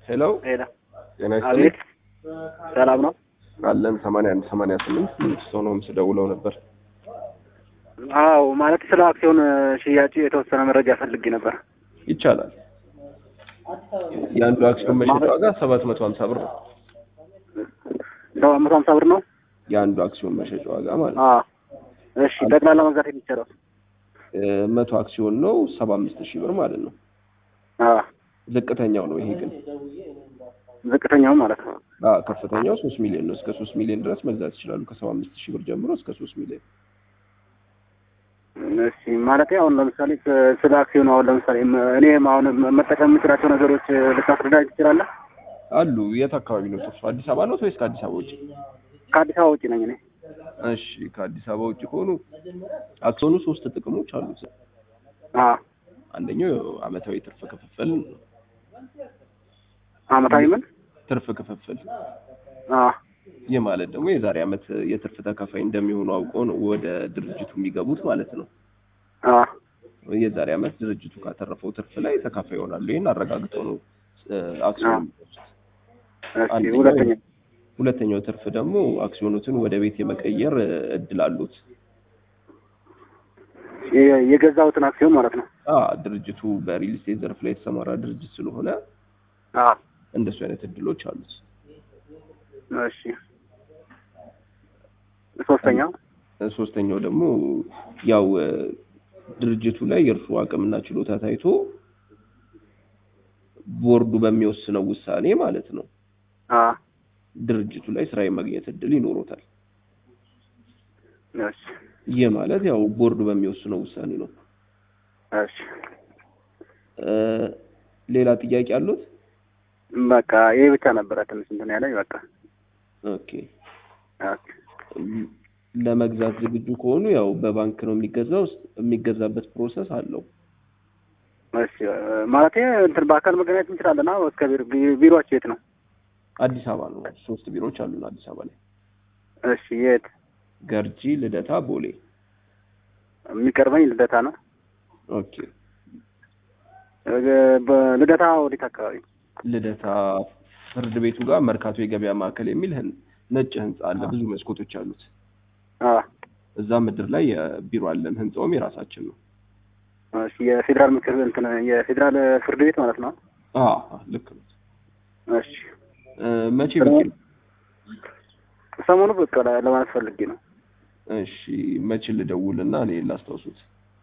ሄሎ ሄሎ ጤና ይስጥልኝ አቤት ሰላም ነው አለን ሰማንያ አንድ ሰማንያ ስምንት ስምንት ሰው ነው ምስ ደውለው ነበር አዎ ማለት ስለ አክሲዮን ሽያጭ የተወሰነ መረጃ ፈልጌ ነበር ይቻላል የአንዱ አክሲዮን መሸጫ ዋጋ ሰባት መቶ ሀምሳ ብር ነው ሰባት መቶ ሀምሳ ብር ነው የአንዱ አክሲዮን መሸጫ ዋጋ ማለት ነው አዎ እሺ ጠቅላላ መግዛት የሚቻለው እ መቶ አክሲዮን ነው ሰባ አምስት ሺህ ብር ማለት ነው አዎ ዝቅተኛው ነው ይሄ ግን ዝቅተኛው ማለት ነው አ ከፍተኛው ሶስት ሚሊዮን ነው እስከ ሶስት ሚሊዮን ድረስ መግዛት ይችላሉ ከሰባ አምስት ሺህ ብር ጀምሮ እስከ ሶስት ሚሊዮን እሺ ማለት አሁን ለምሳሌ ስ- ስለ አክሲዮን አሁን ለምሳሌ ም- እኔም አሁን ም- መጠቀም የምችላቸው ነገሮች ልታስረዳኝ ትችላለህ? አሉ የት አካባቢ ነው እርሱ አዲስ አበባ ነው ወይስ ከአዲስ አበባ ውጭ ከአዲስ አበባ ውጭ ነኝ እኔ። እሺ ከአዲስ አበባ ውጭ ከሆኑ አክሲዮኑ ሶስት ጥቅሞች አሉት አዎ አንደኛው አመታዊ ትርፍ ክፍፍል ነው። አመታዊ ምን? ትርፍ ክፍፍል አዎ ይህ ማለት ደግሞ የዛሬ አመት የትርፍ ተካፋይ እንደሚሆኑ አውቀው ነው ወደ ድርጅቱ የሚገቡት ማለት ነው አዎ የዛሬ አመት ድርጅቱ ካተረፈው ትርፍ ላይ ተካፋይ ይሆናሉ ይህን አረጋግጠው ነው እ፣ አክሲዮን የሚገዙት። እሺ አንደኛው ሁለተኛ ሁለተኛው ትርፍ ደግሞ አክሲዮኖትን ወደ ቤት የመቀየር እ፣ እድል አሉት የ- የገዛሁትን አክሲዮን ማለት ነው። አ ድርጅቱ በሪል ስቴት ዘርፍ ላይ የተሰማራ ድርጅት ስለሆነ አዎ እንደሱ አይነት እድሎች አሉት እሺ ሶስተኛው ሶስተኛው ደግሞ ያው እ፣ ድርጅቱ ላይ የእርሱ አቅምና ችሎታ ታይቶ ቦርዱ በሚወስነው ውሳኔ ማለት ነው አዎ ድርጅቱ ላይ ስራ የማግኘት እድል ይኖሮታል። እሺ ይህ ማለት ያው ቦርዱ በሚወስነው ውሳኔ ነው። እሺ እ፣ ሌላ ጥያቄ አሉት? በቃ ይሄ ብቻ ነበረ ትንሽ እንትን ያለኝ በቃ ኦኬ ኦኬ እም፣ ለመግዛት ዝግጁ ከሆኑ ያው በባንክ ነው የሚገዛው። የሚገዛበት ፕሮሰስ አለው። እሺ ማለት እንትን በአካል መገናኘት እንችላለን። አዎ እስከ ቢሮ ቢ- ቢሮአችሁ የት ነው? አዲስ አበባ ነው። ሶስት ቢሮዎች አሉን አዲስ አበባ ላይ እሺ የት? ገርጂ፣ ልደታ፣ ቦሌ። የሚቀርበኝ ልደታ ነው። ኦኬ እ- በልደታ ወዴት አካባቢ? ልደታ ፍርድ ቤቱ ጋር መርካቶ የገበያ ማዕከል የሚል ህን- ነጭ ህንጻ አለ። ብዙ መስኮቶች አሉት። አዎ እዛ ምድር ላይ የቢሮ አለን። ህንጻውም የራሳችን ነው። እሺ የፌዴራል ምክር እንትን የፌዴራል ፍርድ ቤት ማለት ነው። አዎ ልክ ነው። እሺ እ፣ መቼ ብቅ ይላል? ሰሞኑ በቃ ለ- ለማለት ፈልጌ ነው። እሺ መቼ ልደውልና እኔ ላስታውሱት?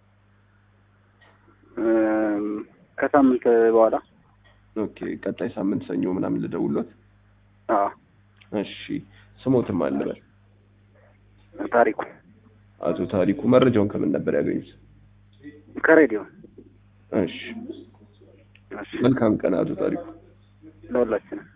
እም፣ ከሳምንት በኋላ ኦኬ ቀጣይ ሳምንት ሰኞ ምናምን ልደውሎት። አዎ እሺ ስሞትም አልበል። ታሪኩ አቶ ታሪኩ መረጃውን ከምን ነበር ያገኙት? ከሬዲዮ እሺ እሺ መልካም ቀን አቶ ታሪኩ። ለሁላችንም